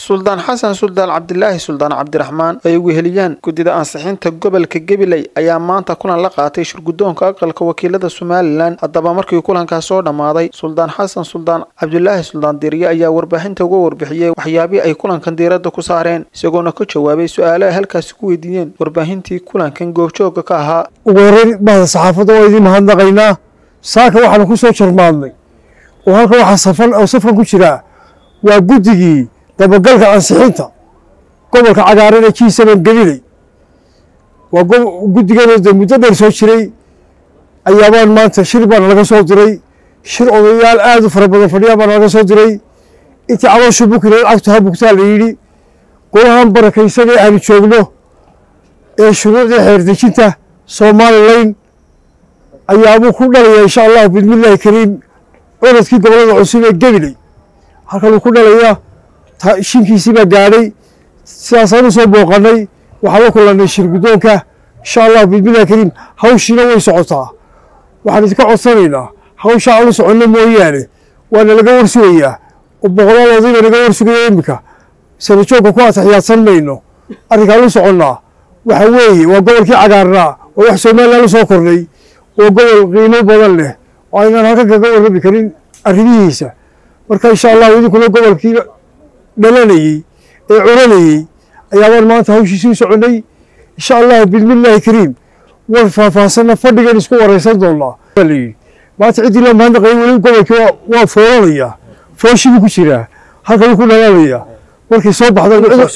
suldaan xasan suldaan cabdilaahi suldaan cabdiraxmaan ay weheliyaan guddida ansixinta gobolka gabiley ayaa maanta kulan la qaatay shirguddoonka aqalka wakiilada somalilan haddaba markii kulankaas soo dhammaaday suldaan xasan suldaan cabdilaahi suldaan diirye ayaa warbaahinta uga warbixiyey waxyaabihii ay kulankan diiradda ku saareen isagoona ka jawaabay su-aalo ay halkaasi ku weydiiyeen warbaahintii kulankan goobjoogga ka ahaa ugu horreyn bahda saxaafadda waa idiin mahadnaqaynaa saaka waxaanu ku soo jarmaadnay oo halka waxaa safan oo safkan ku jiraa waa guddigii dabagalka ansixinta gobolka cagaaran ee kiisaban gabiley waa guddigeena de muddo dheer soo jiray ayaabaan maanta shir baana laga soo diray shir odayaal aad u fara badan fadhiyaa baana laga soo diray intii calooshu bukina lacagtu ha bugtaa la yidhi golahan barakaysan ee aanu joogno ee shuruucdii xeerdejinta somalilan ayaabuu ku dhalaya insha allahu bismillaahi kariim orodkii gobolada cusub ee gabiley halkanuu ku dhalayaa shinkiisii baa gaadhay sidaasaanu soo booqanay waxaan la kulannay shir guddoonka insha allahu bismillahi kariim hawshiina way socotaa waxaan idinka codsanaynaa hawshaa aanu soconno mooyaane waana laga warsugayaa oo boqolaal odayba naga warsugaya iminka sanajoogka ku ataxiyaadsan mayno arrinkaan u soconnaa waxa weeye waa gobolkii cagaarnaa oo wax somalilan u soo kordhay oo gobol qiimo badan leh oo aynaan halkan kaga warrami karin arrimihiisa marka insha allahu idinkuna gobolkii dhalanayey ee culanayey ayaabaan maanta hawshiisii u soconnay insha allahu bismillaahi kariim war faahfaahsanna fadhigan isku waraysan doonnaa baa la yidhi maanta ciddii loo mahadnaqayay weli gobolkii waa foolanayaa fooshii buu ku jiraa halkan ku dhalaalayaa markii soo baxda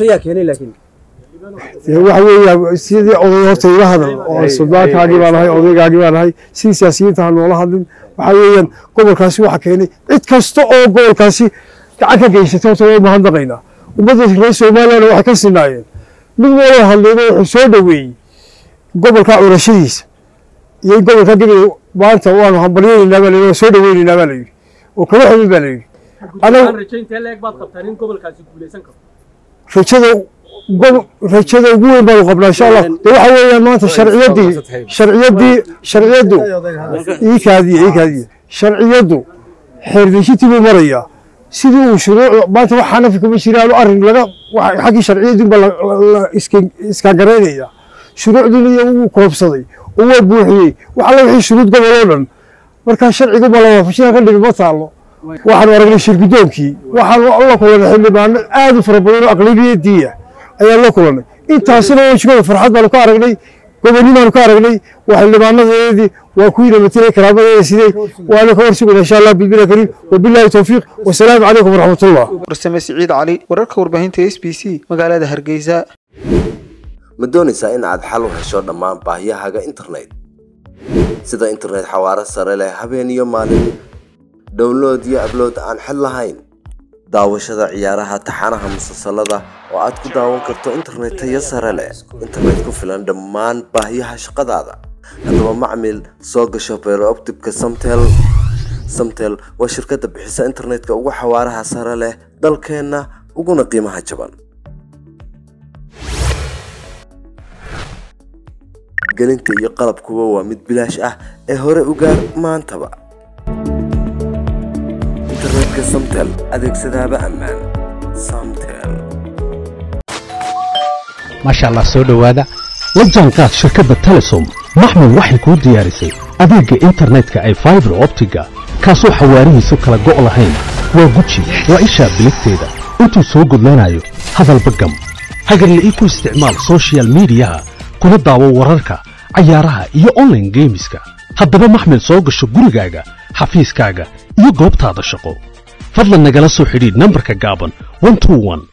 waxa weeya sidii oday horta ila hadal oo suldaankaagii baan ahay odaygaagii baan ahay sidii siyaasiyiinta ha noola hadlin waxaa weeyaan gobolkaasi waxa keenay cid kasta oo gobolkaasi gacan ka geysatay horta waa mahadnaqaynaa ummadda reer somaliland waxay ka sinaayeen mid waloo hadlayna wuxuu soo dhoweeyey gobolka curashadiisa iyo in gobolka gabil maanta waanu hambalyaynaynaa baa layidhi waa soo dhoweynaynaa baa layidhi oo kala xubin baa layidhi rajada rajada ugu weyn baanu qabnaa insha allah de waxa weeyaan maanta sharciyadii sharciyadii sharciyaddu ii kaadiye ii kaadiye sharciyaddu xeerdejintii buu marayaa sidii uu shuruuc maanta wax xanafi kuma jiraanu arrin laga xaggii sharciyadii baa iskaangaraynaya shuruucdiina iyo wuu koobsaday oo waa buuxiyey wax alla wixii shuruud gobol oo dhan markaa sharcigu ma la waafajina ka dhibi ma taallo waxaanu aragnay shirgudoonkii waxaanu la kulanay xildhibaano aad u fara badan oo aqlabiyadiiya ayaan la kulannay intaasina wejigooda farxad baanu ka aragnay gobonni baanu ka aragnay waa xildhibaanadeedii waa kuwiina matalay karaamadeeda sidey waana ka warsugayna insha allah bismillahi kariim wabillahi towfiiq wasalaamu calaykum waraxmatullah warsame siciid cali wararka warbaahinta s b c magaalada hargeysa ma doonaysaa in aad xal u hesho dhammaan baahiyahaaga internet sida internet xawaaro sare leh habeen iyo maalin download iyo ablood aan xid lahayn daawashada ciyaaraha taxanaha musalsalada oo aad ku daawan karto internet tayo sare leh internet ku filan dhammaan baahiyaha shaqadaada haddaba macmil soo gasho beerooptibka samtel samtel waa shirkadda bixisa internetka ugu xawaaraha sare leh dalkeenna uguna qiimaha jaban gelinta iyo qalabkuba waa mid bilaash ah ee hore u gaar maantaba internetka samtel adeegsadaaba ammaan samtel maasha allah soo dhowaada la jaanqaad shirkadda telesom maxmud waxay kuu diyaarisay adeegga internetka ay faibar optiga kaasoo xawaarihiisu kala go' lahayn waa guji waa ishaa biligteeda intuu soo gudlanayo hadalba gam hagarla'ii ku isticmaal sochial midiyaha kuna daawo wararka cayaaraha iyo onlaine geemiska haddaba maxmil soo gasho gurigaaga xafiiskaaga iyo goobtaada shaqo fadlan nagala soo xidhiidh nambarka gaaban